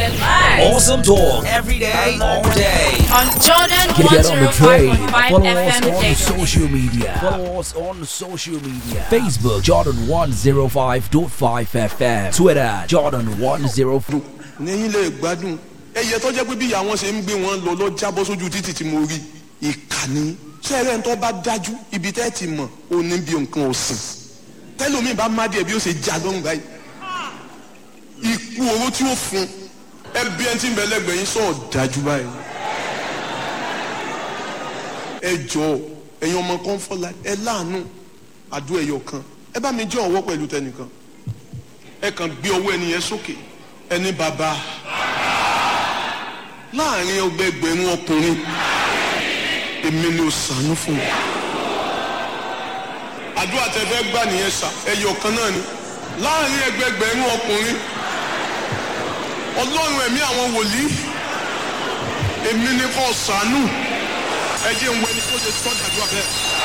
Awesome talk every day, all day. On Jordan Get, get on the train. 105.5 Follow us FM on daily. social media. Follow us on social media. Facebook Jordan 105.5 FM. Twitter Jordan 105. níyìn lè gbádùn ẹyẹ tó jẹ́ pé bí ìyá wọn ṣe ń gbé wọn lọ lọ jábọ́ sójú títì tí mo rí ìkànnì sẹ́rẹ̀ ń tọ́ bá dájú ibi tẹ́ ti mọ̀ ó ní bí nǹkan ọ̀sìn tẹ́lómi bá má díẹ̀ bí ó ṣe já lọ́rùn báyìí ikú owó tí ó fún ẹbí ẹni tí ń bẹ lẹ́gbẹ̀ẹ́ yín sọ̀ dájú báyìí ẹ jọ ẹ̀yin ọmọ kan fọlá ẹ láàánú àdó ẹ̀yọ kan ẹ bá mi jẹ́ ọwọ́ pẹ̀lú tẹnìkan ẹ kàn gbé ọwọ́ ẹni yẹn sókè ẹni bàbá láàrin ọgbẹgbẹ̀rún ọkùnrin èmi ni ó sànú fún mi àdúrà tẹ fẹ́ gbà nìyẹn sà ẹyọ kan náà ni láàrin ẹgbẹgbẹ̀rún ọkùnrin ọlọ́run ẹ̀mí àwọn wòlíì èmi ni kò sànú ẹ jẹ́ ń wẹ ní kó ṣe tọ́ dàdúrà bẹ́ẹ̀.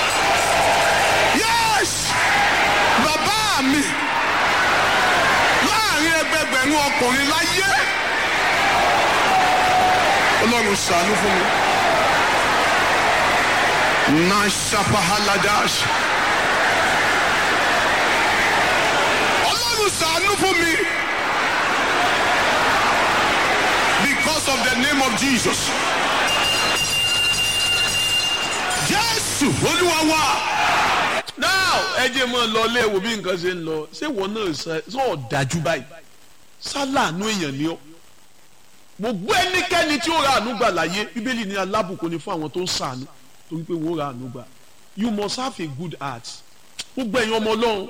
yes bàbá mi láàrin ẹgbẹgbẹ̀rún ọkùnrin láyé ọlọ́run ṣàánú fún mi. nashapahaladash ọlọ́run ṣàánú fún mi because of the name of jesus jésù olúwa wa. now ẹ jẹ́ mọ́ lọ ilé wo bí nǹkan ṣe ń lọ ṣé ìwọ náà sọ ọ́ dájú báyìí sálàánú èèyàn ni ọ́ gbogbo ẹnikẹ́ni tí ó ra àánú gbà láyé bíbélì ní alábùkún ni fún àwọn tó ń sàánú torí pé wọ́n ra àánú gbà you must have a good heart gbogbo ẹ̀yin ọmọ ọlọ́run